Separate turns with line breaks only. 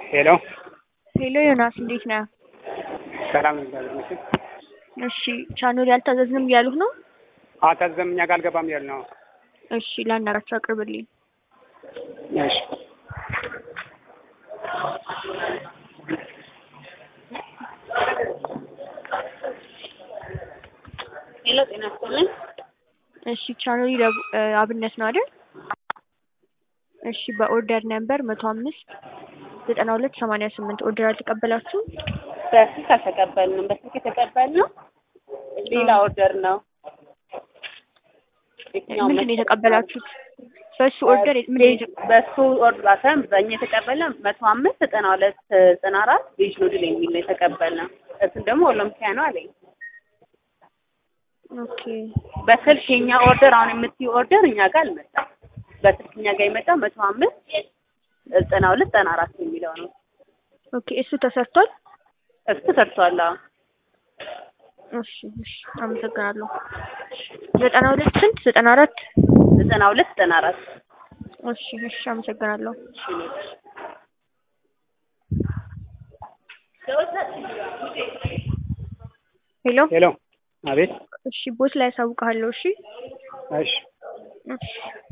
ሄሎ
ሄሎ ዮናስ እንዴት ነህ?
ሰላም እግዚአብሔር ይመስገን።
እሺ ቻናሉ ያልታዘዝንም እያሉህ ነው?
አልታዘዘም እኛ ጋር አልገባም እያሉ ነው።
እሺ ላናግራቸው አቅርብልኝ።
እሺ
ሄሎ ጤና ይስጥልኝ።
እሺ ቻናሉ ደቡ- እ አብነት ነው አይደል? እሺ በኦርደር ነምበር መቶ አምስት ዘጠና ሁለት ሰማንያ ስምንት ኦርደር አልተቀበላችሁም?
በስልክ አልተቀበልንም። በስልክ የተቀበልነው ሌላ ኦርደር ነው። የትኛው
ምንድን ነው
መሰለህ?
የተቀበላችሁት? በሱ ኦርደር ምንድን ነው የተ-
በሱ ኦርደር ሳይሆን በእኛ የተቀበልነው መቶ አምስት ዘጠና ሁለት ዘጠና አራት ቬጅ ኑድል የሚል ነው የተቀበልነው። እሱን ደግሞ ኦሎምፒያ ነው አለኝ።
ኦኬ
በስልክ የኛ ኦርደር አሁን የምትይው ኦርደር እኛ ጋር አልመጣም። በስልክ እኛ ጋር የመጣው መቶ አምስት ዘጠና ሁለት ዘጠና አራት የሚለው ነው።
ኦኬ እሱ ተሰርቷል?
እሱ ተሰርቷል። አዎ
እሺ እሺ አመሰግናለሁ። ዘጠና ሁለት ስንት ዘጠና አራት
ዘጠና ሁለት ዘጠና አራት
እሺ እሺ አመሰግናለሁ። ሄሎ
ሄሎ አቤት
እሺ ቦስ ላይ ያሳውቅሃለሁ። እሺ
እሺ
እሺ